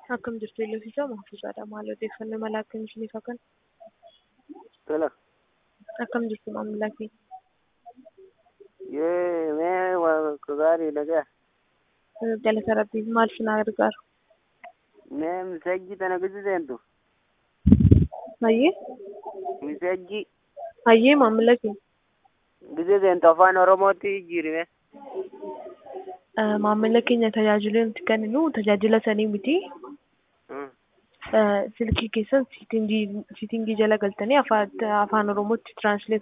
Akkam jirtu Iloofisaa Mahfuuzaadha. Maal odeeffannoo mala akkamii isiniif hakan? Tola. Akkam jirtu maamila kee? Yee mee waa gaariidha gaa. Galata Rabbiif maal si na gargaaru? Mee misajji tana gisi seentu. Hayyee? Misajji Hayyee maamila kee? gisi seentu afaan Oromootti jijjiirime. Eh, Maamila keenya tajaajila nuti kenninu tajaajila sanii miti. Hmm. Eh, Silkii keessan siitingii siitingii jala galtanii afaan afaan Oromootti tiraansleet